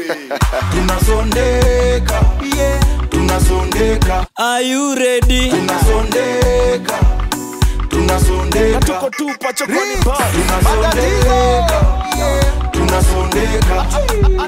tunasondeka tunasondeka Are you ready? tunasondeka tunasondeka tuko tupa chokoni bar tunasondeka tunasondeka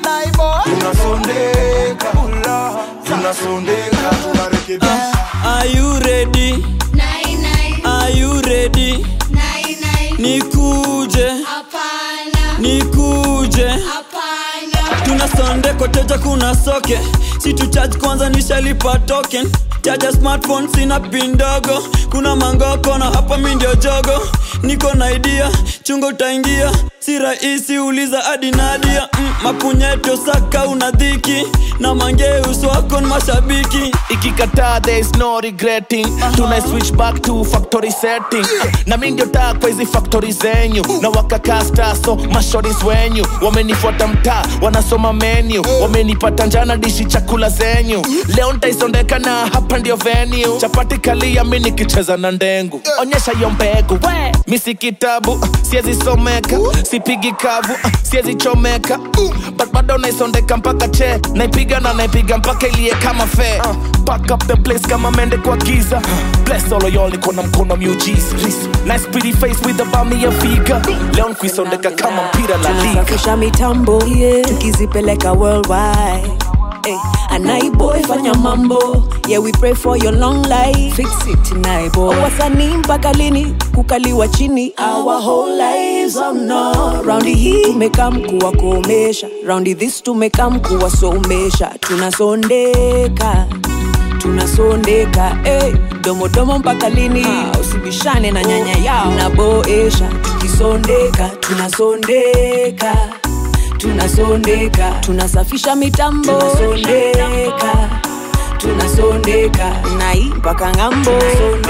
tunasondeka tunasondeka tunarekebisha Are you ready? Nai, nai, Are you ready? nai, nai. Nikuje, Hapana, nikuje. hapana. Tuna sonde koteja kuna soke. Si tu charge kwanza nishalipa token. Chaja smartphone sina pin ndogo. Kuna mangoko na hapa mi ndio jogo. Niko na idea, chungo utaingia. Si rahisi uliza hadi Nadia. Mm, mapunyeto saka una dhiki. Na mangeus wako ni mashabiki. ikikataa there is no regretting tuna switch back to factory setting na mi ndio taa kwa hizi factory zenyu na wakakasta so mashoris wenyu wamenifuata mtaa wanasoma menu wamenipata njana dishi chakula zenyu leo ntaisondeka na hapa ndio venue chapati kalia mi nikicheza na ndengu onyesha hiyo mbegu we mi si kitabu siezi someka sipigi kavu siezi chomeka but bado naisondeka mpaka che naipiga na naipiga mpaka ilie kama fe Pack up the place kama mende kwa giza bless all of y'all niko na mkono miujiza nice pretty face with a bummy ya figa leo nkuisondeka kama mpira la liga tunasafisha mitambo tukizipeleka worldwide Hey, anaiboy fanya mambo yeah we pray for your long life fix it naiboy wasanii mpaka lini kukaliwa chini our whole lives oh no raundi hii tumekam kuwakomesha raundi this tumekam kuwasomesha tunasondeka tunasondeka hey, domodomo mpaka lini ah, usibishane na nyanya yao naboesha tukisondeka tunasondeka tunasondeka tunasafisha mitambo tunasondeka tunasondeka nai mpaka ng'ambo tunasondeka